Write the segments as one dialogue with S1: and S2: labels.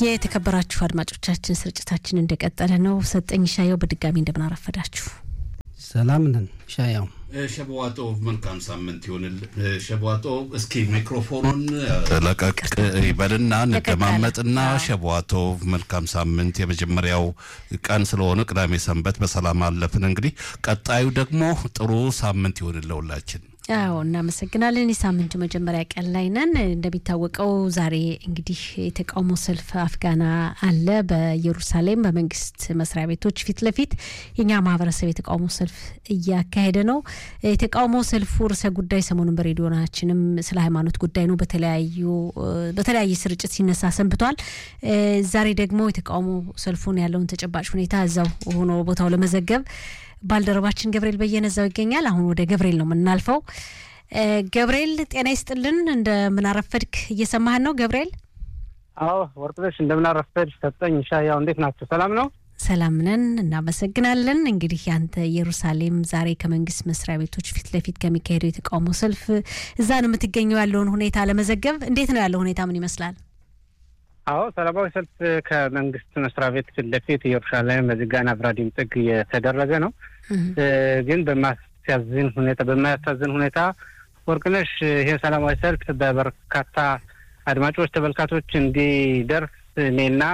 S1: የተከበራችሁ አድማጮቻችን ስርጭታችን እንደቀጠለ ነው። ሰጠኝ ሻየው በድጋሚ እንደምናረፈዳችሁ
S2: ሰላም ነን። ሻያው
S3: ሸበዋጦ መልካም ሳምንት ይሆንል። ሸበዋጦ እስኪ ሚክሮፎኑን ለቀቅ ይበልና እንደማመጥና ሸበዋጦ መልካም ሳምንት የመጀመሪያው ቀን ስለሆነ ቅዳሜ ሰንበት በሰላም አለፍን። እንግዲህ ቀጣዩ ደግሞ ጥሩ ሳምንት ይሆንል ለሁላችን።
S1: አዎ እናመሰግናለን። የሳምንቱ መጀመሪያ ቀን ላይ ነን። እንደሚታወቀው ዛሬ እንግዲህ የተቃውሞ ሰልፍ አፍጋና አለ በኢየሩሳሌም በመንግስት መስሪያ ቤቶች ፊት ለፊት የኛ ማህበረሰብ የተቃውሞ ሰልፍ እያካሄደ ነው። የተቃውሞ ሰልፉ ርዕሰ ጉዳይ ሰሞኑን በሬዲዮናችንም ስለ ሃይማኖት ጉዳይ ነው በተለያዩ በተለያየ ስርጭት ሲነሳ ሰንብቷል። ዛሬ ደግሞ የተቃውሞ ሰልፉን ያለውን ተጨባጭ ሁኔታ እዛው ሆኖ ቦታው ለመዘገብ ባልደረባችን ገብርኤል በየነ እዛው ይገኛል። አሁን ወደ ገብርኤል ነው የምናልፈው። ገብርኤል ጤና ይስጥልን፣ እንደምናረፈድክ እየሰማህን ነው ገብርኤል?
S4: አዎ ወርቅነሽ እንደምናረፈድ ሰጠኝ ሻያው እንዴት ናቸው? ሰላም ነው?
S1: ሰላም ነን፣ እናመሰግናለን። እንግዲህ ያንተ ኢየሩሳሌም ዛሬ ከመንግስት መስሪያ ቤቶች ፊት ለፊት ከሚካሄደው የተቃውሞ ሰልፍ እዛ ነው የምትገኘው። ያለውን ሁኔታ ለመዘገብ እንዴት ነው ያለው ሁኔታ ምን ይመስላል?
S4: አዎ ሰላማዊ ሰልፍ ከመንግስት መስሪያ ቤት ፊት ለፊት ኢየሩሳሌም በዝጋና ብራዲም ጥግ የተደረገ ነው። ግን በማያሳዝን ሁኔታ በማያሳዝን ሁኔታ ወርቅነሽ ይሄ ሰላማዊ ሰልፍ በበርካታ አድማጮች፣ ተመልካቾች እንዲደርስ እኔና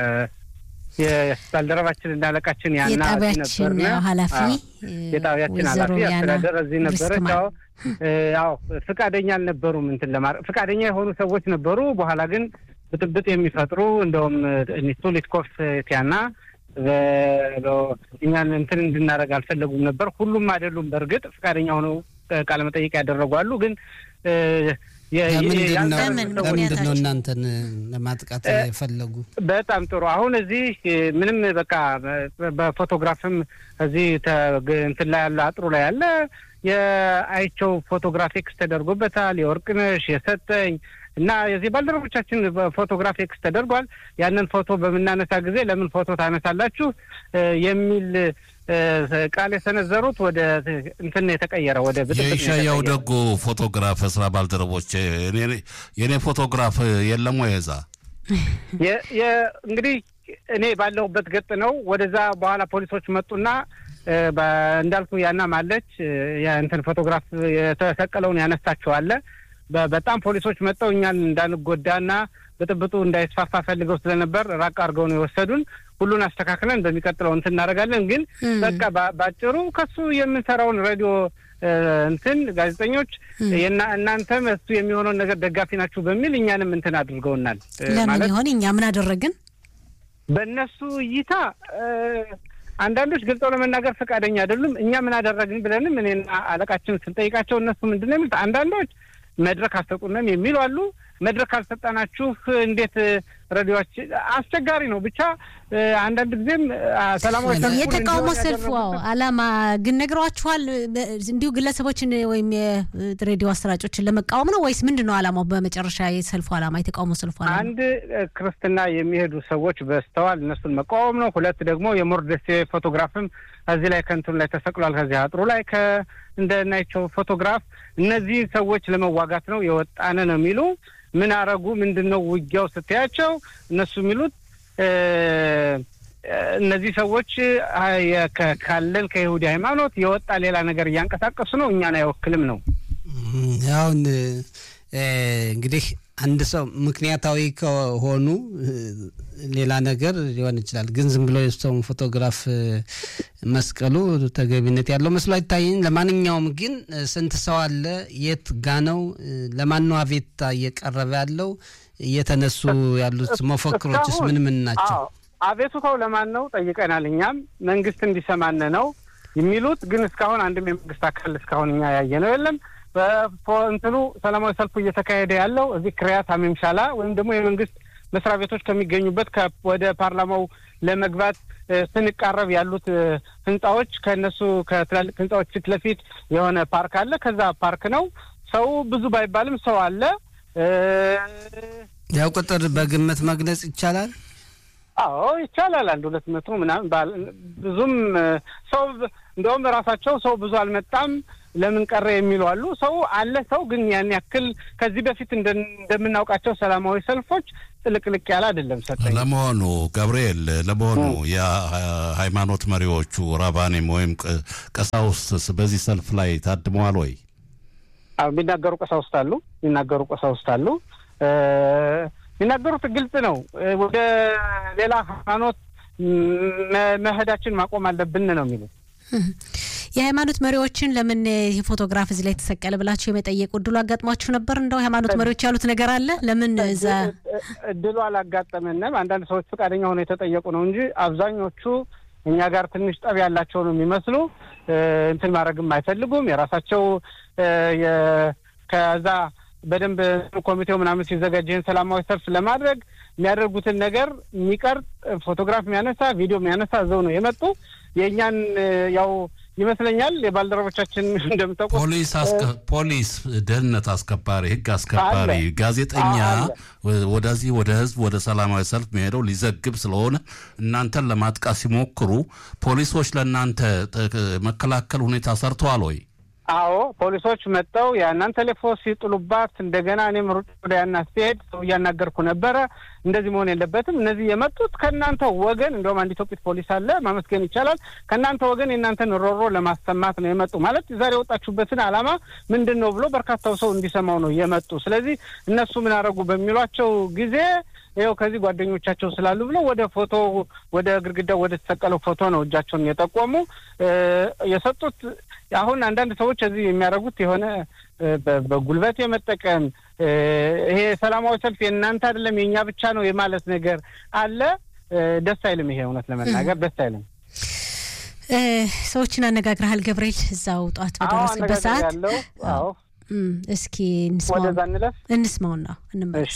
S4: የባልደረባችን እና አለቃችን ያና
S1: የጣቢያችን ኃላፊ
S4: የጣቢያችን ኃላፊ አስተዳደር እዚህ ነበረች። አዎ አዎ ፍቃደኛ አልነበሩም እንትን ለማድረግ ፍቃደኛ የሆኑ ሰዎች ነበሩ። በኋላ ግን ብጥብጥ የሚፈጥሩ እንደውም ቱሊትኮፍ ቲያና እኛን እንትን እንድናደርግ አልፈለጉም ነበር። ሁሉም አይደሉም። በእርግጥ ፈቃደኛ ሆነው ቃለ መጠይቅ ያደረጉ አሉ። ግን
S2: ለምንድን ነው እናንተን ለማጥቃት የፈለጉ?
S4: በጣም ጥሩ። አሁን እዚህ ምንም በቃ በፎቶግራፍም እዚህ እንትን ላይ ያለ አጥሩ ላይ ያለ የአይቸው ፎቶግራፍ ኤክስ ተደርጎበታል። የወርቅነሽ የሰጠኝ እና የዚህ ባልደረቦቻችን ፎቶግራፍ ኤክስ ተደርጓል። ያንን ፎቶ በምናነሳ ጊዜ ለምን ፎቶ ታነሳላችሁ የሚል ቃል የሰነዘሩት ወደ እንትን የተቀየረ ወደ
S3: የሻያው ደጉ ፎቶግራፍ ስራ ባልደረቦች የእኔ ፎቶግራፍ የለም ወይ እዛ
S4: እንግዲህ እኔ ባለሁበት ገጥ ነው። ወደዛ በኋላ ፖሊሶች መጡና እንዳልኩ ያናም አለች እንትን ፎቶግራፍ የተሰቀለውን ያነሳቸዋለ በጣም ፖሊሶች መጥተው እኛን እንዳንጎዳና ብጥብጡ እንዳይስፋፋ ፈልገው ስለነበር ራቅ አድርገው ነው የወሰዱን። ሁሉን አስተካክለን በሚቀጥለው እንትን እናደርጋለን። ግን በቃ ባጭሩ ከሱ የምንሰራውን ሬዲዮ እንትን ጋዜጠኞች እናንተም እሱ የሚሆነውን ነገር ደጋፊ ናችሁ በሚል እኛንም እንትን አድርገውናል።
S1: ለምን ይሆን እኛ ምን አደረግን?
S4: በእነሱ እይታ አንዳንዶች ገልጸው ለመናገር ፈቃደኛ አይደሉም። እኛ ምን አደረግን ብለንም እኔና አለቃችን ስንጠይቃቸው እነሱ ምንድን ነው የሚሉት አንዳንዶች መድረክ አልሰጡንም የሚሉ አሉ። መድረክ አልሰጠናችሁ እንዴት ሬዲዮች አስቸጋሪ ነው። ብቻ አንዳንድ ጊዜም ሰላማዊ
S1: የተቃውሞ ሰልፉ አላማ ግን ነግሯችኋል? እንዲሁ ግለሰቦችን ወይም የሬዲዮ አሰራጮችን ለመቃወም ነው ወይስ ምንድን ነው አላማው? በመጨረሻ የሰልፉ አላማ የተቃውሞ ሰልፉ አላማ
S4: አንድ ክርስትና የሚሄዱ ሰዎች በስተዋል፣ እነሱን መቃወም ነው። ሁለት ደግሞ የሞርደሴ ፎቶግራፍም እዚህ ላይ ከንቱን ላይ ተሰቅሏል። ከዚህ አጥሩ ላይ እንደናቸው ፎቶግራፍ እነዚህ ሰዎች ለመዋጋት ነው የወጣነ ነው የሚሉ ምን አረጉ? ምንድን ነው ውጊያው ስትያቸው እነሱ የሚሉት እነዚህ ሰዎች ካለን ከይሁዲ ሃይማኖት የወጣ ሌላ ነገር እያንቀሳቀሱ ነው፣ እኛን አይወክልም ነው።
S2: አሁን እንግዲህ አንድ ሰው ምክንያታዊ ከሆኑ ሌላ ነገር ሊሆን ይችላል። ግን ዝም ብሎ የሰውን ፎቶግራፍ መስቀሉ ተገቢነት ያለው መስሎ አይታየኝ። ለማንኛውም ግን ስንት ሰው አለ? የት ጋ ነው? ለማን ነው አቤቱታ እየቀረበ ያለው? እየተነሱ ያሉት መፈክሮችስ ምን ምን ናቸው?
S4: አቤቱታው ለማን ነው ጠይቀናል። እኛም መንግስት እንዲሰማን ነው የሚሉት። ግን እስካሁን አንድም የመንግስት አካል እስካሁን እኛ ያየ ነው የለም። በእንትኑ ሰላማዊ ሰልፉ እየተካሄደ ያለው እዚህ ክሪያት አሜምሻላ ወይም ደግሞ የመንግስት መስሪያ ቤቶች ከሚገኙበት ወደ ፓርላማው ለመግባት ስንቃረብ ያሉት ህንጻዎች ከእነሱ ከትላልቅ ህንጻዎች ፊት ለፊት የሆነ ፓርክ አለ። ከዛ ፓርክ ነው። ሰው ብዙ ባይባልም ሰው አለ።
S2: ያው ቁጥር በግምት መግለጽ ይቻላል።
S4: አዎ ይቻላል። አንድ ሁለት መቶ ምናምን ብዙም ሰው እንደውም ራሳቸው ሰው ብዙ አልመጣም ለምን ቀረ የሚሉ አሉ። ሰው አለ ሰው ግን ያን ያክል ከዚህ በፊት እንደምናውቃቸው ሰላማዊ ሰልፎች ጥልቅልቅ ያለ አይደለም። ሰጠኝ
S3: ለመሆኑ ገብርኤል፣ ለመሆኑ የሃይማኖት መሪዎቹ ራባኔም ወይም ቀሳውስትስ በዚህ ሰልፍ ላይ ታድመዋል ወይ?
S4: የሚናገሩ ቀሳውስት አሉ። የሚናገሩ ቀሳውስት አሉ። የሚናገሩት ግልጽ ነው። ወደ ሌላ ሃይማኖት መሄዳችን ማቆም አለብን ነው የሚሉት።
S1: የሃይማኖት መሪዎችን ለምን ይህ ፎቶግራፍ እዚህ ላይ ተሰቀለ ብላችሁ የመጠየቅ እድሉ አጋጥሟችሁ ነበር? እንደው ሃይማኖት መሪዎች ያሉት ነገር አለ። ለምን እዛ
S4: እድሉ አላጋጠመንም። አንዳንድ ሰዎች ፈቃደኛ ሆነው የተጠየቁ ነው እንጂ አብዛኞቹ እኛ ጋር ትንሽ ጠብ ያላቸው ነው የሚመስሉ። እንትን ማድረግም አይፈልጉም። የራሳቸው ከዛ በደንብ ኮሚቴው ምናምን ሲዘጋጅ ይህን ሰላማዊ ሰልፍ ለማድረግ የሚያደርጉትን ነገር የሚቀርጽ ፎቶግራፍ የሚያነሳ ቪዲዮ የሚያነሳ እዛው ነው የመጡ የእኛን ያው ይመስለኛል የባልደረቦቻችን እንደምታውቁ
S3: ፖሊስ ፖሊስ፣ ደህንነት አስከባሪ፣ ህግ አስከባሪ፣ ጋዜጠኛ ወደዚህ ወደ ህዝብ ወደ ሰላማዊ ሰልፍ መሄደው ሊዘግብ ስለሆነ እናንተን ለማጥቃት ሲሞክሩ ፖሊሶች ለእናንተ መከላከል ሁኔታ ሰርተዋል ወይ?
S4: አዎ ፖሊሶች መጥተው ያናን ቴሌፎን ሲጥሉባት እንደገና እኔም ሩጭ ወደ ያና ሲሄድ ሰው እያናገርኩ ነበረ። እንደዚህ መሆን የለበትም። እነዚህ የመጡት ከእናንተ ወገን እንደውም አንድ ኢትዮጵት ፖሊስ አለ ማመስገን ይቻላል። ከእናንተ ወገን የእናንተን ሮሮ ለማሰማት ነው የመጡ ማለት ዛሬ የወጣችሁበትን ዓላማ ምንድን ነው ብሎ በርካታው ሰው እንዲሰማው ነው የመጡ። ስለዚህ እነሱ ምን አደረጉ በሚሏቸው ጊዜ ይኸው ከዚህ ጓደኞቻቸው ስላሉ ብለው ወደ ፎቶ ወደ ግድግዳው ወደ ተሰቀለው ፎቶ ነው እጃቸውን የጠቆሙ የሰጡት። አሁን አንዳንድ ሰዎች እዚህ የሚያደርጉት የሆነ በጉልበት የመጠቀም ይሄ ሰላማዊ ሰልፍ የእናንተ አይደለም የእኛ ብቻ ነው የማለት ነገር አለ። ደስ አይልም። ይሄ እውነት ለመናገር ደስ አይልም።
S1: ሰዎችን አነጋግረሃል ገብርኤል? እዛው ጠዋት በደረስክበት ሰዓት
S4: ያለው አዎ።
S1: እስኪ እንስማው
S4: ወደዛ እንለፍ
S1: እንስማውና እንመለስ።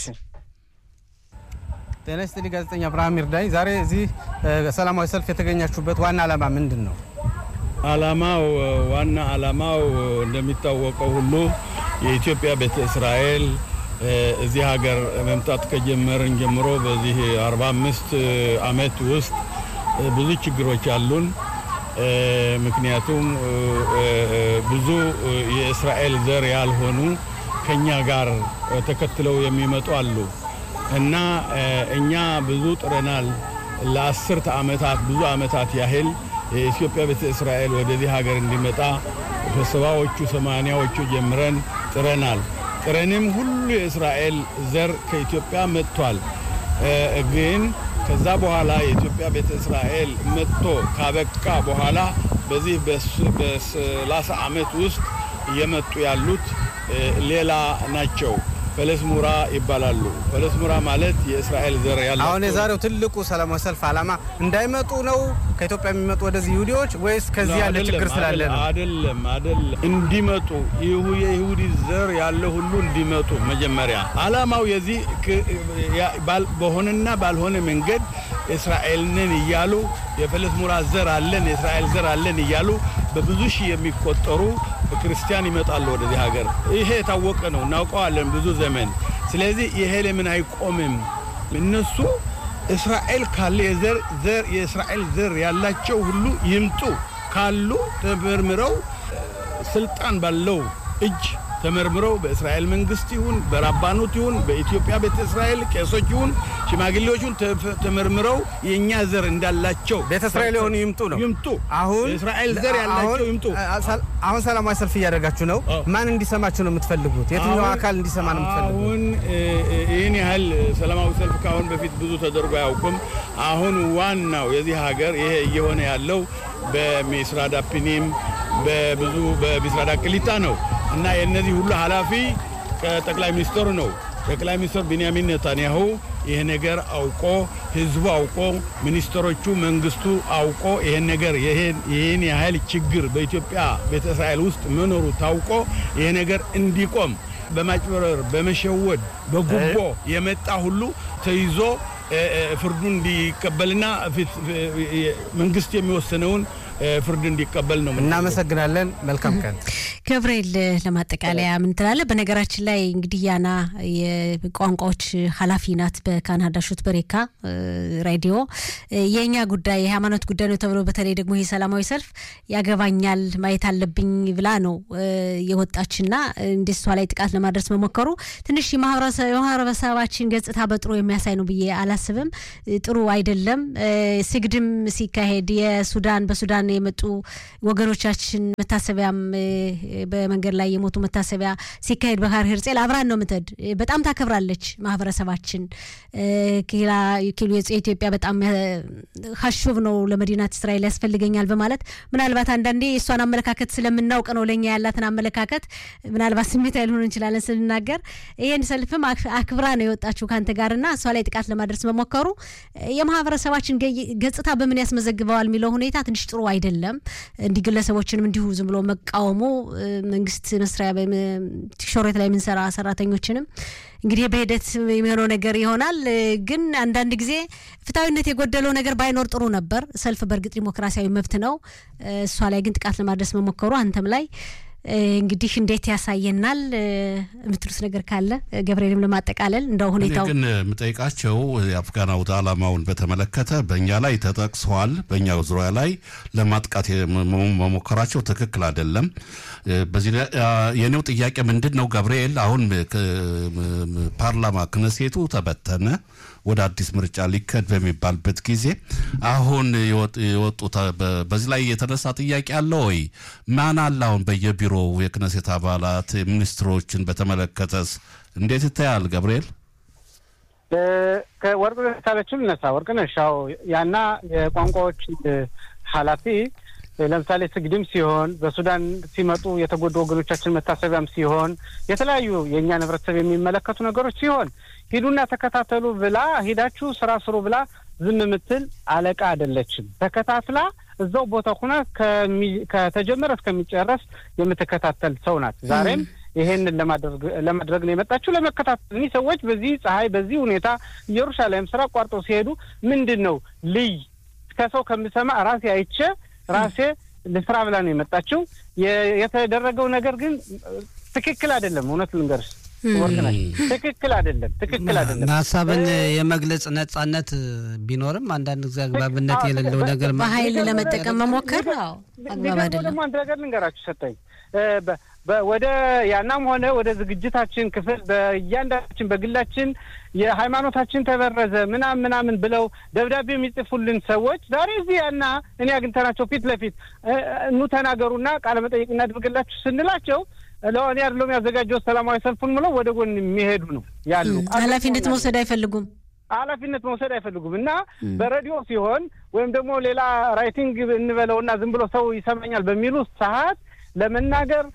S2: ጤና ይስጥልኝ ጋዜጠኛ አብርሃም ይርዳኝ። ዛሬ እዚህ ሰላማዊ ሰልፍ የተገኛችሁበት ዋና ዓላማ ምንድን ነው?
S5: ዓላማው ዋና ዓላማው እንደሚታወቀው ሁሉ የኢትዮጵያ ቤተ እስራኤል እዚህ ሀገር መምጣት ከጀመርን ጀምሮ በዚህ 45 ዓመት ውስጥ ብዙ ችግሮች አሉን። ምክንያቱም ብዙ የእስራኤል ዘር ያልሆኑ ከኛ ጋር ተከትለው የሚመጡ አሉ እና እኛ ብዙ ጥረናል። ለአስርተ ዓመታት ብዙ ዓመታት ያህል የኢትዮጵያ ቤተ እስራኤል ወደዚህ ሀገር እንዲመጣ በሰባዎቹ ሰማንያዎቹ ጀምረን ጥረናል። ጥረንም ሁሉ የእስራኤል ዘር ከኢትዮጵያ መጥቷል። ግን ከዛ በኋላ የኢትዮጵያ ቤተ እስራኤል መጥቶ ካበቃ በኋላ በዚህ በሰላሳ ዓመት ውስጥ እየመጡ ያሉት ሌላ ናቸው። ፈለስሙራ ይባላሉ። ፈለስሙራ ማለት የእስራኤል ዘር ያላቸው።
S2: አሁን የዛሬው ትልቁ ሰላማዊ ሰልፍ ዓላማ እንዳይመጡ ነው ከኢትዮጵያ የሚመጡ ወደዚህ ይሁዲዎች ወይስ ከዚህ ያለ ችግር ስላለ ነው?
S5: አይደለም፣ አይደለም። እንዲመጡ የይሁዲ ዘር ያለ ሁሉ እንዲመጡ መጀመሪያ ዓላማው የዚህ በሆነና ባልሆነ መንገድ እስራኤልንን እያሉ የፈለስሙራ ዘር አለን የእስራኤል ዘር አለን እያሉ በብዙ ሺህ የሚቆጠሩ ክርስቲያን ይመጣሉ ወደዚህ ሀገር። ይሄ የታወቀ ነው፣ እናውቀዋለን ብዙ ዘመን። ስለዚህ ይሄ ለምን አይቆምም? እነሱ እስራኤል ካለ የዘር ዘር የእስራኤል ዘር ያላቸው ሁሉ ይምጡ ካሉ ተመርምረው ስልጣን ባለው እጅ ተመርምረው በእስራኤል መንግስት ይሁን በራባኑት ይሁን በኢትዮጵያ ቤተ እስራኤል ቄሶች ይሁን ሽማግሌዎቹን ተመርምረው የእኛ ዘር እንዳላቸው
S2: ቤተ እስራኤል የሆኑ ይምጡ ነው
S5: ይምጡ።
S2: አሁን
S5: የእስራኤል ዘር ያላቸው ይምጡ።
S2: አሁን ሰላማዊ ሰልፍ እያደረጋችሁ ነው። ማን እንዲሰማችሁ ነው የምትፈልጉት? የትኛው አካል እንዲሰማ ነው የምትፈልጉት?
S5: አሁን ይህን ያህል ሰላማዊ ሰልፍ ከአሁን በፊት ብዙ ተደርጎ አያውቅም። አሁን ዋናው የዚህ ሀገር ይሄ እየሆነ ያለው በሚስራዳ ፒኒም በብዙ በሚስራዳ ቅሊጣ ነው እና የእነዚህ ሁሉ ኃላፊ ከጠቅላይ ሚኒስትሩ ነው። ጠቅላይ ሚኒስትር ቢንያሚን ኔታንያሁ ይህ ነገር አውቆ ህዝቡ አውቆ ሚኒስትሮቹ መንግስቱ አውቆ ይህን ነገር ይህን ያህል ችግር በኢትዮጵያ ቤተ እስራኤል ውስጥ መኖሩ ታውቆ ይህ ነገር እንዲቆም በማጭበረር በመሸወድ በጉቦ የመጣ ሁሉ ተይዞ ፍርዱን እንዲቀበልና መንግስት የሚወስነውን ፍርድ እንዲቀበል ነው።
S2: እናመሰግናለን። መልካም ቀን።
S1: ገብርኤል ለማጠቃለያ ምን ትላለህ? በነገራችን ላይ እንግዲህ ያና የቋንቋዎች ኃላፊ ናት በካናዳ ሹት በሬካ ሬዲዮ። የእኛ ጉዳይ የሃይማኖት ጉዳይ ነው ተብሎ በተለይ ደግሞ ይህ ሰላማዊ ሰልፍ ያገባኛል ማየት አለብኝ ብላ ነው የወጣችና እንደ እሷ ላይ ጥቃት ለማድረስ መሞከሩ ትንሽ የማህበረሰባችን ገጽታ በጥሩ የሚያሳይ ነው ብዬ አላስብም። ጥሩ አይደለም። ስግድም ሲካሄድ የሱዳን በሱዳን የመጡ ወገኖቻችን መታሰቢያም በመንገድ ላይ የሞቱ መታሰቢያ ሲካሄድ በካር ሄርጼል አብራን ነው ምትሄድ። በጣም ታከብራለች ማህበረሰባችን። ኪሎ የኢትዮጵያ በጣም ሀሹብ ነው ለመዲናት እስራኤል ያስፈልገኛል በማለት ምናልባት አንዳንዴ የእሷን አመለካከት ስለምናውቅ ነው ለእኛ ያላትን አመለካከት ምናልባት ስሜት ያልሆን እንችላለን ስንናገር። ይህን ሰልፍም አክብራ ነው የወጣችው ከአንተ ጋርና እሷ ላይ ጥቃት ለማድረስ መሞከሩ የማህበረሰባችን ገጽታ በምን ያስመዘግበዋል የሚለው ሁኔታ ትንሽ ጥሩ አይደለም። እንዲህ ግለሰቦችንም እንዲሁ ዝም ብሎ መቃወሙ መንግስት መስሪያ ሾሬት ላይ የምንሰራ ሰራተኞችንም እንግዲህ በሂደት የሚሆነው ነገር ይሆናል። ግን አንዳንድ ጊዜ ፍትሐዊነት የጎደለው ነገር ባይኖር ጥሩ ነበር። ሰልፍ በእርግጥ ዲሞክራሲያዊ መብት ነው። እሷ ላይ ግን ጥቃት ለማድረስ መሞከሩ አንተም ላይ እንግዲህ እንዴት ያሳየናል የምትሉት ነገር ካለ ገብርኤልም ለማጠቃለል እንደው ሁኔታው
S3: ግን የምጠይቃቸው የአፍጋን አውደ ዓላማውን በተመለከተ በእኛ ላይ ተጠቅሰዋል። በእኛ ዙሪያ ላይ ለማጥቃት መሞከራቸው ትክክል አይደለም። በዚህ የኔው ጥያቄ ምንድን ነው ገብርኤል፣ አሁን ፓርላማ ክነሴቱ ተበተነ ወደ አዲስ ምርጫ ሊከድ በሚባልበት ጊዜ አሁን የወጡ በዚህ ላይ የተነሳ ጥያቄ አለ ወይ? ማን አለ አሁን በየቢሮው የክነሴት አባላት ሚኒስትሮችን በተመለከተስ እንዴት ይታያል ገብርኤል?
S4: ከወርቅነሽ ካለችው ልነሳ። ወርቅነሽ ያው ያና የቋንቋዎች ኃላፊ ለምሳሌ ስግድም ሲሆን በሱዳን ሲመጡ የተጎዱ ወገኖቻችን መታሰቢያም ሲሆን የተለያዩ የእኛን ህብረተሰብ የሚመለከቱ ነገሮች ሲሆን ሂዱና ተከታተሉ ብላ ሂዳችሁ ስራ ስሩ ብላ ዝም የምትል አለቃ አይደለችም። ተከታትላ እዛው ቦታ ሁና ከተጀመረ እስከሚጨረስ የምትከታተል ሰው ናት። ዛሬም ይሄንን ለማድረግ ነው የመጣችው፣ ለመከታተል። እኒህ ሰዎች በዚህ ፀሐይ፣ በዚህ ሁኔታ ኢየሩሳሌም ስራ አቋርጠው ሲሄዱ ምንድን ነው ልይ ከሰው ከምሰማ ራሴ አይቼ ራሴ ልስራ ብላ ነው የመጣችው። የተደረገው ነገር ግን ትክክል አይደለም። እውነት ልንገርሽ ወርቅነሽ ትክክል አይደለም። ትክክል አይደለም።
S2: ሀሳብን የመግለጽ ነጻነት ቢኖርም አንዳንድ ጊዜ አግባብነት የሌለው ነገር
S1: በኃይል ለመጠቀም መሞከር አግባብ አይደለም።
S4: ደግሞ አንድ ነገር ልንገራችሁ ሰጠኝ ወደ ያናም ሆነ ወደ ዝግጅታችን ክፍል በእያንዳንዳችን በግላችን የሃይማኖታችን ተበረዘ ምናምን ምናምን ብለው ደብዳቤ የሚጽፉልን ሰዎች ዛሬ እዚህ ያና እኔ አግኝተናቸው ፊት ለፊት ኑ ተናገሩና ቃለ መጠየቅ እናድርግላችሁ ስንላቸው ለእኔ አይደለም ያዘጋጀው ሰላማዊ ሰልፉን ምለው ወደ ጎን የሚሄዱ ነው ያሉ።
S1: ኃላፊነት መውሰድ አይፈልጉም
S4: ኃላፊነት መውሰድ አይፈልጉም እና በሬዲዮ ሲሆን ወይም ደግሞ ሌላ ራይቲንግ እንበለውና ዝም ብሎ ሰው ይሰማኛል በሚሉ ሰዓት ለመናገር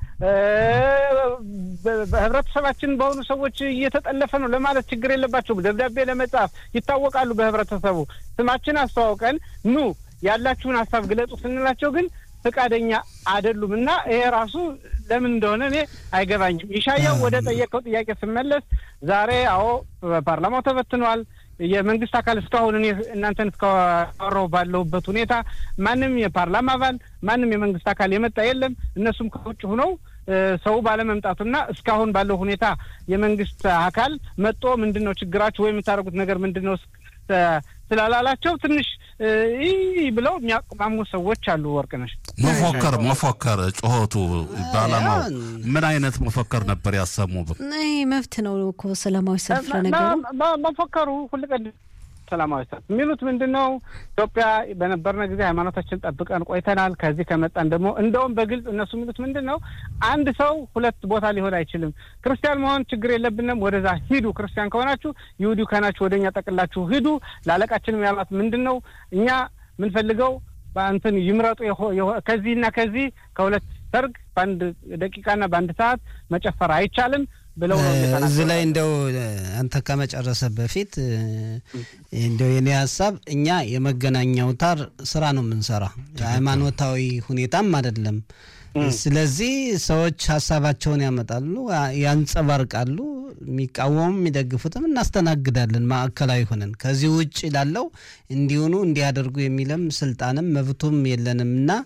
S4: በህብረተሰባችን በሆኑ ሰዎች እየተጠለፈ ነው ለማለት ችግር የለባቸውም። ደብዳቤ ለመጻፍ ይታወቃሉ። በህብረተሰቡ ስማችን አስተዋውቀን ኑ ያላችሁን ሀሳብ ግለጹ ስንላቸው ግን ፈቃደኛ አይደሉም እና ይሄ ራሱ ለምን እንደሆነ እኔ አይገባኝም። ይሻያው ወደ ጠየቀው ጥያቄ ስመለስ ዛሬ አዎ ፓርላማው ተበትኗል። የመንግስት አካል እስካሁን እኔ እናንተን እስካወራሁ ባለሁበት ሁኔታ ማንም የፓርላማ አባል ማንም የመንግስት አካል የመጣ የለም። እነሱም ከውጭ ሁነው ሰው ባለመምጣቱና እስካሁን ባለው ሁኔታ የመንግስት አካል መጦ ምንድን ነው ችግራችሁ ወይ የምታደርጉት ነገር ምንድን ነው ስላላላቸው ትንሽ ይህ ብለው የሚያቅማሙ ሰዎች አሉ። ወርቅነሽ
S3: መፎከር መፎከር ጩኸቱ በዓላማው ምን አይነት መፎከር ነበር ያሰሙ?
S1: ይህ መብት ነው እኮ ሰላማዊ ሰልፍ ለነገሩ
S4: መፎከሩ ሁልቀድ ሰላማዊ ሰልፍ የሚሉት ምንድን ነው? ኢትዮጵያ በነበርነ ጊዜ ሃይማኖታችን ጠብቀን ቆይተናል። ከዚህ ከመጣን ደግሞ እንደውም በግልጽ እነሱ የሚሉት ምንድን ነው? አንድ ሰው ሁለት ቦታ ሊሆን አይችልም። ክርስቲያን መሆን ችግር የለብንም፣ ወደዛ ሂዱ። ክርስቲያን ከሆናችሁ ይሁዲ ከሆናችሁ ወደ እኛ ጠቅላችሁ ሂዱ። ለአለቃችንም ያሏት ምንድን ነው? እኛ የምንፈልገው በእንትን ይምረጡ ከዚህና ከዚህ ከሁለት ሰርግ በአንድ ደቂቃና በአንድ ሰዓት መጨፈር አይቻልም ብለው
S2: እዚህ ላይ እንደው አንተ ከመጨረሰ በፊት እንደው የኔ ሀሳብ እኛ የመገናኛ አውታር ስራ ነው የምንሰራ፣ ሃይማኖታዊ ሁኔታም አይደለም። ስለዚህ ሰዎች ሀሳባቸውን ያመጣሉ፣ ያንጸባርቃሉ። የሚቃወሙም የሚደግፉትም እናስተናግዳለን ማዕከላዊ ሆነን። ከዚህ ውጭ ላለው እንዲሆኑ እንዲያደርጉ የሚለም ስልጣንም መብቱም የለንም እና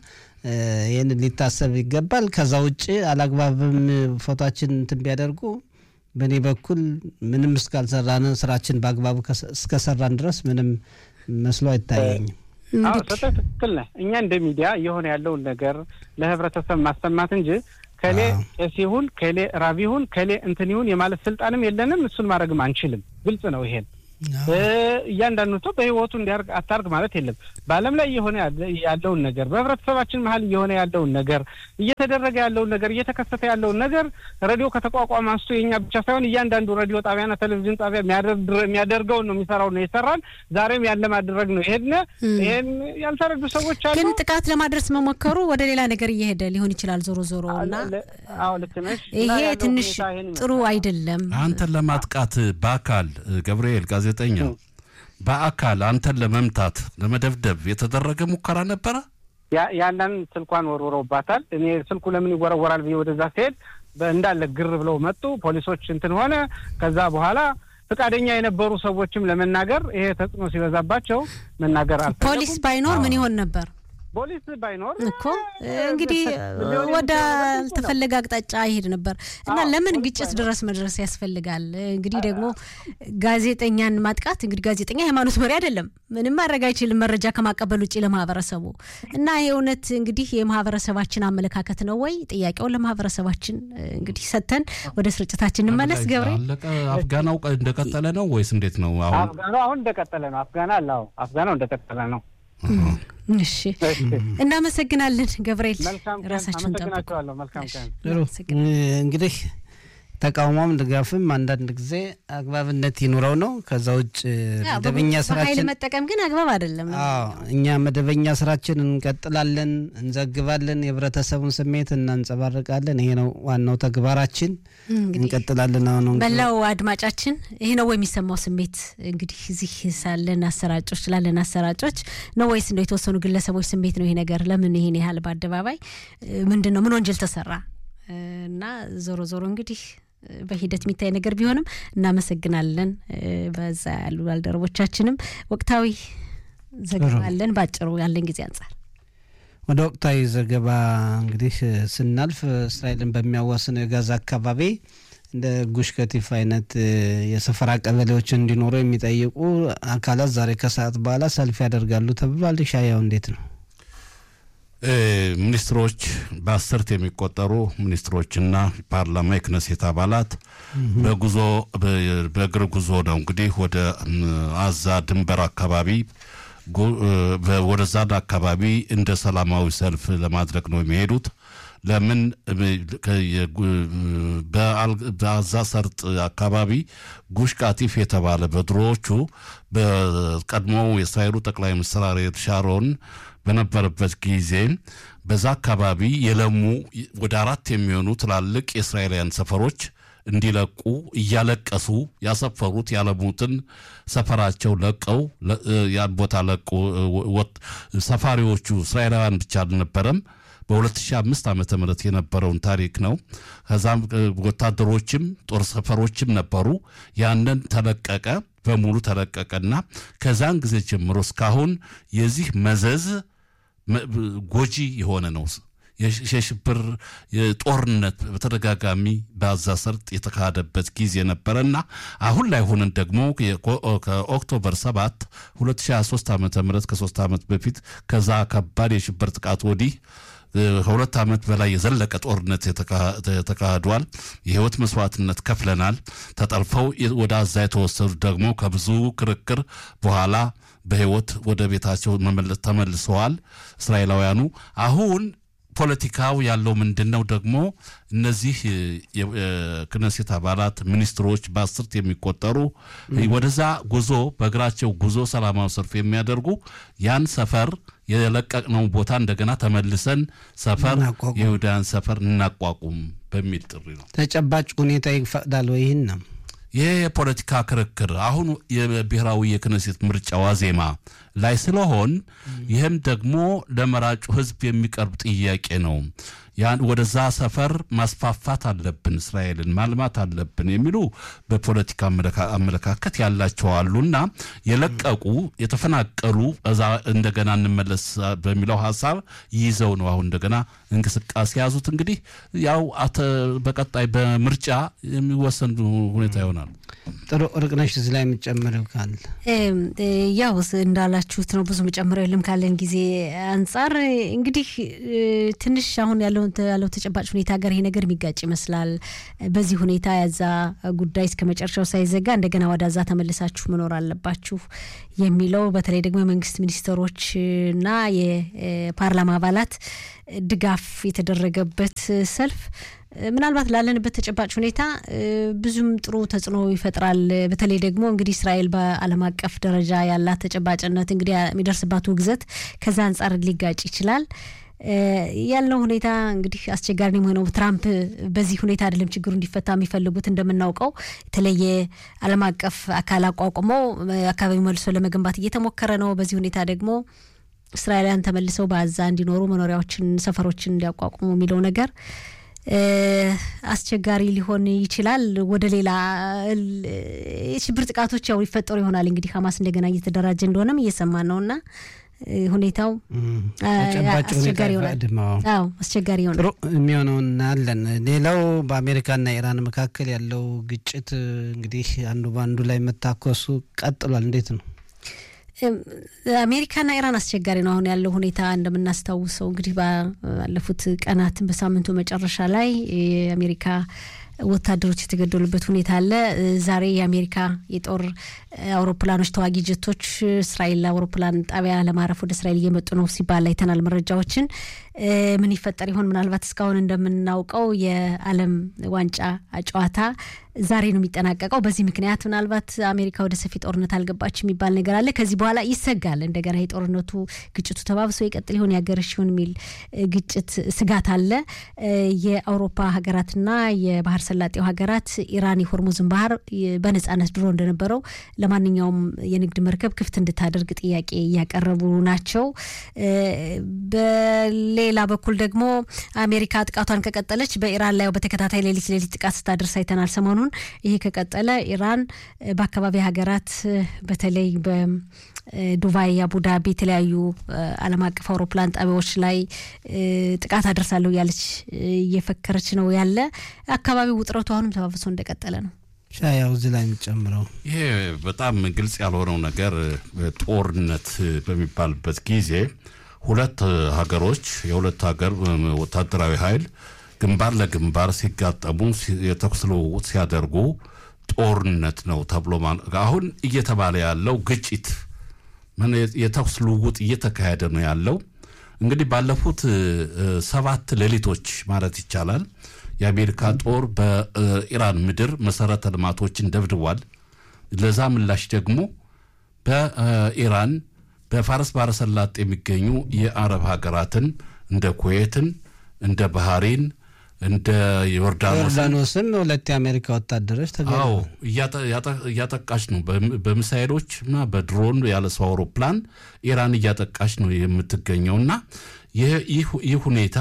S2: ይህን ሊታሰብ ይገባል። ከዛ ውጭ አላግባብም ፎቶችን እንትን ቢያደርጉ በእኔ በኩል ምንም እስካልሰራን ስራችን በአግባቡ እስከሰራን ድረስ ምንም መስሎ አይታየኝም።
S4: አዎ ሰጠህ ትክክል ነህ። እኛ እንደ ሚዲያ እየሆነ ያለውን ነገር ለህብረተሰብ ማሰማት እንጂ ከሌ ቄስ ይሁን ከሌ ራብ ይሁን ከሌ እንትን ይሁን የማለት ስልጣንም የለንም። እሱን ማድረግም አንችልም። ግልጽ ነው ይሄን እያንዳንዱ ሰው በህይወቱ እንዲያርግ አታርግ ማለት የለም። በዓለም ላይ እየሆነ ያለውን ነገር በህብረተሰባችን መሀል እየሆነ ያለውን ነገር እየተደረገ ያለውን ነገር እየተከሰተ ያለውን ነገር ሬዲዮ ከተቋቋመ አንስቶ የኛ ብቻ ሳይሆን እያንዳንዱ ሬዲዮ ጣቢያና ቴሌቪዥን ጣቢያ የሚያደርገውን ነው የሚሰራው ነው የሰራን ዛሬም ያለ ማድረግ ነው ይሄድነ ይሄን ያልተረዱ ሰዎች አሉ።
S1: ግን ጥቃት ለማድረስ መሞከሩ ወደ ሌላ ነገር እየሄደ ሊሆን ይችላል። ዞሮ ዞሮ እና
S4: አዎ ልክ ነሽ።
S1: ይሄ ትንሽ ጥሩ አይደለም።
S3: አንተን ለማጥቃት በአካል ገብርኤል ጋዜጠኛ በአካል አንተን ለመምታት ለመደብደብ የተደረገ ሙከራ ነበረ።
S4: ያንን ስልኳን ወርውረውባታል። እኔ ስልኩ ለምን ይወረወራል ብዬ ወደዛ ሲሄድ እንዳለ ግር ብለው መጡ። ፖሊሶች እንትን ሆነ። ከዛ በኋላ ፈቃደኛ የነበሩ ሰዎችም ለመናገር ይሄ ተጽዕኖ ሲበዛባቸው መናገር አልፈለጉም።
S1: ፖሊስ ባይኖር ምን ይሆን ነበር?
S4: ፖሊስ ባይኖር
S1: እኮ እንግዲህ ወደ አልተፈለገ አቅጣጫ ይሄድ ነበር እና ለምን ግጭት ድረስ መድረስ ያስፈልጋል? እንግዲህ ደግሞ ጋዜጠኛን ማጥቃት እንግዲህ ጋዜጠኛ ሃይማኖት መሪ አይደለም፣ ምንም ማድረግ አይችልም መረጃ ከማቀበል ውጭ ለማህበረሰቡ እና ይሄ እውነት እንግዲህ የማህበረሰባችን አመለካከት ነው ወይ? ጥያቄውን ለማህበረሰባችን እንግዲህ ሰጥተን ወደ ስርጭታችን እንመለስ። ገብሬ
S3: አፍጋናው እንደቀጠለ ነው ወይስ እንዴት ነው?
S4: አፍጋናው አሁን እንደቀጠለ ነው። አፍጋና አለ አፍጋናው እንደቀጠለ ነው።
S1: እሺ እናመሰግናለን ገብርኤል።
S4: ራሳችሁን ጠብቁ። መልካም ቀን።
S2: እንግዲህ ተቃውሞም ድጋፍም አንዳንድ ጊዜ አግባብነት ይኑረው ነው። ከዛ ውጭ መደበኛ ስራችን
S1: መጠቀም ግን አግባብ አይደለም።
S2: እኛ መደበኛ ስራችን እንቀጥላለን፣ እንዘግባለን፣ የህብረተሰቡን ስሜት እናንጸባርቃለን። ይሄ ነው ዋናው ተግባራችን። እንቀጥላለን። አሁን
S1: መላው አድማጫችን ይሄ ነው የሚሰማው ስሜት እንግዲህ እዚህ ሳለን አሰራጮች ላለን አሰራጮች ነው ወይስ እንደው የተወሰኑ ግለሰቦች ስሜት ነው? ይሄ ነገር ለምን ይሄን ያህል በአደባባይ ምንድን ነው? ምን ወንጀል ተሰራ? እና ዞሮ ዞሮ እንግዲህ በሂደት የሚታይ ነገር ቢሆንም እናመሰግናለን። በዛ ያሉ ባልደረቦቻችንም ወቅታዊ ዘገባለን በአጭሩ ያለን ጊዜ አንጻር
S2: ወደ ወቅታዊ ዘገባ እንግዲህ ስናልፍ እስራኤልን በሚያዋስነው የጋዛ አካባቢ እንደ ጉሽ ከቲፍ አይነት የሰፈራ ቀበሌዎች እንዲኖሩ የሚጠይቁ አካላት ዛሬ ከሰዓት በኋላ ሰልፍ ያደርጋሉ ተብሏል። ሻያው እንዴት ነው?
S3: ሚኒስትሮች በአስርት የሚቆጠሩ ሚኒስትሮችና ፓርላማ የክነሴት አባላት በጉዞ በእግር ጉዞ ነው እንግዲህ ወደ አዛ ድንበር አካባቢ ወደዛን አካባቢ እንደ ሰላማዊ ሰልፍ ለማድረግ ነው የሚሄዱት። ለምን በአዛ ሰርጥ አካባቢ ጉሽ ቃቲፍ የተባለ በድሮዎቹ በቀድሞው የእስራኤሉ ጠቅላይ ሚኒስትር አሪየል ሻሮን በነበረበት ጊዜ በዛ አካባቢ የለሙ ወደ አራት የሚሆኑ ትላልቅ የእስራኤላውያን ሰፈሮች እንዲለቁ እያለቀሱ ያሰፈሩት ያለሙትን ሰፈራቸው ለቀው ያን ቦታ ለቁ። ሰፋሪዎቹ እስራኤላውያን ብቻ አልነበረም። በ2005 ዓመተ ምህረት የነበረውን ታሪክ ነው። ከዛም ወታደሮችም ጦር ሰፈሮችም ነበሩ። ያንን ተለቀቀ፣ በሙሉ ተለቀቀና ከዛን ጊዜ ጀምሮ እስካሁን የዚህ መዘዝ ጎጂ የሆነ ነው። የሽብር ጦርነት በተደጋጋሚ በአዛ ሰርጥ የተካሄደበት ጊዜ ነበረና አሁን ላይ ሆነን ደግሞ ከኦክቶበር 7 2023 ዓ ም ከሶስት ዓመት በፊት ከዛ ከባድ የሽብር ጥቃት ወዲህ ከሁለት ዓመት በላይ የዘለቀ ጦርነት ተካሂዷል። የህይወት መስዋዕትነት ከፍለናል። ተጠልፈው ወደ አዛ የተወሰዱት ደግሞ ከብዙ ክርክር በኋላ በህይወት ወደ ቤታቸው ተመልሰዋል እስራኤላውያኑ አሁን ፖለቲካው ያለው ምንድን ነው? ደግሞ እነዚህ የክነሴት አባላት ሚኒስትሮች በአስርት የሚቆጠሩ ወደዛ ጉዞ በእግራቸው ጉዞ ሰላማዊ ሰልፍ የሚያደርጉ ያን ሰፈር የለቀቅነው ቦታ እንደገና ተመልሰን ሰፈር የይሁዳያን ሰፈር እናቋቁም በሚል ጥሪ ነው።
S2: ተጨባጭ ሁኔታ ይፈቅዳል ወይ? ይህን ነው
S3: ይህ የፖለቲካ ክርክር አሁን የብሔራዊ የክነሴት ምርጫ ዋዜማ ላይ ስለሆን ይህም ደግሞ ለመራጩ ህዝብ የሚቀርብ ጥያቄ ነው። ያን ወደዛ ሰፈር ማስፋፋት አለብን፣ እስራኤልን ማልማት አለብን የሚሉ በፖለቲካ አመለካከት ያላቸው አሉና የለቀቁ የተፈናቀሉ እዛ እንደገና እንመለስ በሚለው ሀሳብ ይዘው ነው አሁን እንደገና እንቅስቃሴ ያዙት። እንግዲህ ያው በቀጣይ በምርጫ የሚወሰን ሁኔታ ይሆናል።
S2: ጥሩ እርቅነሽ፣ እዚህ ላይ የምጨምረው ካለ
S1: ያው እንዳላችሁት ነው። ብዙ መጨምረው የለም ካለን ጊዜ አንጻር እንግዲህ ትንሽ አሁን ያለው ያለው ተጨባጭ ሁኔታ ጋር ይሄ ነገር የሚጋጭ ይመስላል። በዚህ ሁኔታ ያዛ ጉዳይ እስከ መጨረሻው ሳይዘጋ እንደገና ወዳዛ ተመልሳችሁ መኖር አለባችሁ የሚለው በተለይ ደግሞ የመንግስት ሚኒስትሮችና የፓርላማ አባላት ድጋፍ የተደረገበት ሰልፍ ምናልባት ላለንበት ተጨባጭ ሁኔታ ብዙም ጥሩ ተጽዕኖ ይፈጥራል። በተለይ ደግሞ እንግዲህ እስራኤል በዓለም አቀፍ ደረጃ ያላት ተጨባጭነት እንግዲህ የሚደርስባት ውግዘት ከዛ አንጻር ሊጋጭ ይችላል። ያለው ሁኔታ እንግዲህ አስቸጋሪ ነው የሆነው። ትራምፕ በዚህ ሁኔታ አይደለም ችግሩ እንዲፈታ የሚፈልጉት። እንደምናውቀው የተለየ ዓለም አቀፍ አካል አቋቁመው አካባቢው መልሶ ለመገንባት እየተሞከረ ነው። በዚህ ሁኔታ ደግሞ እስራኤላውያን ተመልሰው በአዛ እንዲኖሩ መኖሪያዎችን፣ ሰፈሮችን እንዲያቋቁሙ የሚለው ነገር አስቸጋሪ ሊሆን ይችላል። ወደ ሌላ የሽብር ጥቃቶች ያው ይፈጠሩ ይሆናል። እንግዲህ ሀማስ እንደገና እየተደራጀ እንደሆነም እየሰማን ነው እና ሁኔታው አስቸጋሪ ይሆናል። አዎ አስቸጋሪ ይሆናል።
S2: ጥሩ የሚሆነውን እናያለን። ሌላው በአሜሪካና ኢራን መካከል ያለው ግጭት እንግዲህ አንዱ በአንዱ ላይ መታኮሱ ቀጥሏል። እንዴት ነው?
S1: አሜሪካና ኢራን አስቸጋሪ ነው። አሁን ያለው ሁኔታ እንደምናስታውሰው እንግዲህ ባለፉት ቀናትን በሳምንቱ መጨረሻ ላይ የአሜሪካ ወታደሮች የተገደሉበት ሁኔታ አለ። ዛሬ የአሜሪካ የጦር አውሮፕላኖች ተዋጊ ጀቶች እስራኤል አውሮፕላን ጣቢያ ለማረፍ ወደ እስራኤል እየመጡ ነው ሲባል አይተናል መረጃዎችን። ምን ይፈጠር ይሆን? ምናልባት እስካሁን እንደምናውቀው የዓለም ዋንጫ ጨዋታ ዛሬ ነው የሚጠናቀቀው። በዚህ ምክንያት ምናልባት አሜሪካ ወደ ሰፊ ጦርነት አልገባች የሚባል ነገር አለ። ከዚህ በኋላ ይሰጋል እንደገና የጦርነቱ ግጭቱ ተባብሶ ይቀጥል ይሆን ያገረሽ ይሆን የሚል ግጭት ስጋት አለ። የአውሮፓ ሀገራትና የባህር ሰላጤው ሀገራት ኢራን የሆርሙዝን ባህር በነጻነት ድሮ እንደነበረው ለማንኛውም የንግድ መርከብ ክፍት እንድታደርግ ጥያቄ እያቀረቡ ናቸው። በሌላ በኩል ደግሞ አሜሪካ ጥቃቷን ከቀጠለች በኢራን ላይ በተከታታይ ሌሊት ሌሊት ጥቃት ስታደርስ አይተናል ሰሞኑን። ይሄ ከቀጠለ ኢራን በአካባቢ ሀገራት በተለይ በዱባይ፣ አቡዳቢ የተለያዩ ዓለም አቀፍ አውሮፕላን ጣቢያዎች ላይ ጥቃት አደርሳለሁ እያለች እየፈከረች ነው ያለ አካባቢው ውጥረቱ አሁንም ተባብሶ እንደቀጠለ ነው።
S2: ያው እዚህ ላይ የሚጨምረው
S3: ይሄ በጣም ግልጽ ያልሆነው ነገር ጦርነት በሚባልበት ጊዜ ሁለት ሀገሮች የሁለት ሀገር ወታደራዊ ኃይል ግንባር ለግንባር ሲጋጠሙ የተኩስ ልውውጥ ሲያደርጉ ጦርነት ነው ተብሎ አሁን እየተባለ ያለው ግጭት የተኩስ ልውውጥ እየተካሄደ ነው ያለው። እንግዲህ ባለፉት ሰባት ሌሊቶች ማለት ይቻላል የአሜሪካ ጦር በኢራን ምድር መሰረተ ልማቶችን ደብድቧል። ለዛ ምላሽ ደግሞ በኢራን በፋርስ ባሕረ ሰላጤ የሚገኙ የአረብ ሀገራትን እንደ ኩዌትን፣ እንደ ባህሬን፣ እንደ
S2: ዮርዳኖስም ሁለት የአሜሪካ ወታደሮች
S3: አዎ እያጠቃች ነው። በሚሳይሎች እና በድሮን ያለ ሰው አውሮፕላን ኢራን እያጠቃች ነው የምትገኘው እና ይህ ሁኔታ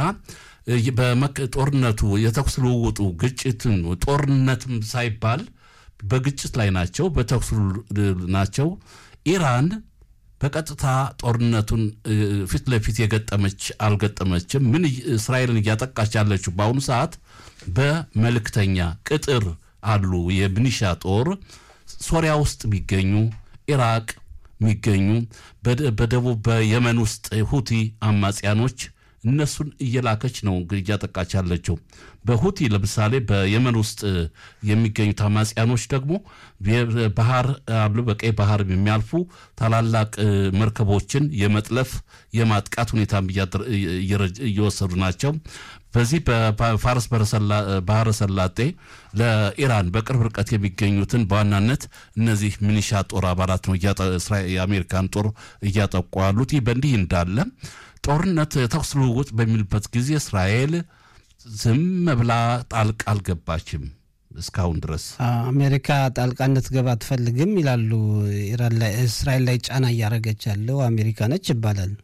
S3: ጦርነቱ የተኩስ ልውውጡ ግጭትን ጦርነትም ሳይባል በግጭት ላይ ናቸው፣ በተኩስ ናቸው። ኢራን በቀጥታ ጦርነቱን ፊት ለፊት የገጠመች አልገጠመችም። ምን እስራኤልን እያጠቃች ያለችው በአሁኑ ሰዓት በመልእክተኛ ቅጥር አሉ የሚኒሻ ጦር ሶሪያ ውስጥ የሚገኙ ኢራቅ የሚገኙ በደቡብ በየመን ውስጥ ሁቲ አማጽያኖች እነሱን እየላከች ነው እንግዲህ እያጠቃች ያለችው። በሁቲ ለምሳሌ በየመን ውስጥ የሚገኙት አማጽያኖች ደግሞ ባህር አሉ በቀይ ባህር የሚያልፉ ታላላቅ መርከቦችን የመጥለፍ የማጥቃት ሁኔታም እየወሰዱ ናቸው። በዚህ በፋርስ ባህረ ሰላጤ ለኢራን በቅርብ ርቀት የሚገኙትን በዋናነት እነዚህ ሚኒሻ ጦር አባላት ነው የአሜሪካን ጦር እያጠቁ ያሉት። ይህ በእንዲህ እንዳለ ጦርነት ተኩስ ልውውጥ በሚልበት ጊዜ እስራኤል ዝም ብላ ጣልቃ አልገባችም። እስካሁን ድረስ
S2: አሜሪካ ጣልቃ እንድትገባ አትፈልግም ይላሉ። ኢራን ላይ እስራኤል ላይ ጫና እያደረገች ያለው አሜሪካ ነች ይባላል።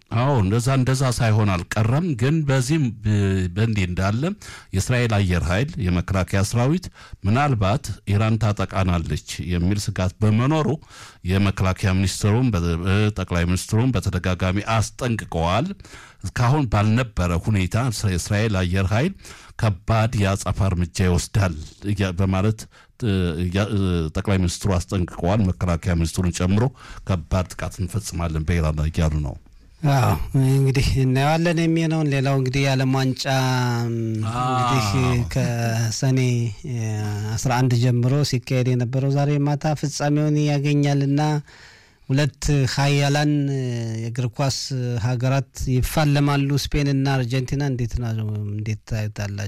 S3: አዎ እንደዛ እንደዛ ሳይሆን አልቀረም። ግን በዚህም በእንዲህ እንዳለ የእስራኤል አየር ኃይል የመከላከያ ሰራዊት ምናልባት ኢራን ታጠቃናለች የሚል ስጋት በመኖሩ የመከላከያ ሚኒስትሩም ጠቅላይ ሚኒስትሩም በተደጋጋሚ አስጠንቅቀዋል። እስካሁን ባልነበረ ሁኔታ የእስራኤል አየር ኃይል ከባድ የአጸፋ እርምጃ ይወስዳል በማለት ጠቅላይ ሚኒስትሩ አስጠንቅቀዋል። መከላከያ ሚኒስትሩን ጨምሮ ከባድ ጥቃት እንፈጽማለን በኢራን ላይ እያሉ ነው።
S2: አዎ እንግዲህ እናየዋለን የሚሆነውን። ሌላው እንግዲህ የዓለም ዋንጫ እንግዲህ ከሰኔ አስራ አንድ ጀምሮ ሲካሄድ የነበረው ዛሬ ማታ ፍጻሜውን ያገኛልና ሁለት ሀያላን የእግር ኳስ ሀገራት ይፋለማሉ። ስፔንና አርጀንቲና እንዴት ነው እንዴት ታዩታላችሁ?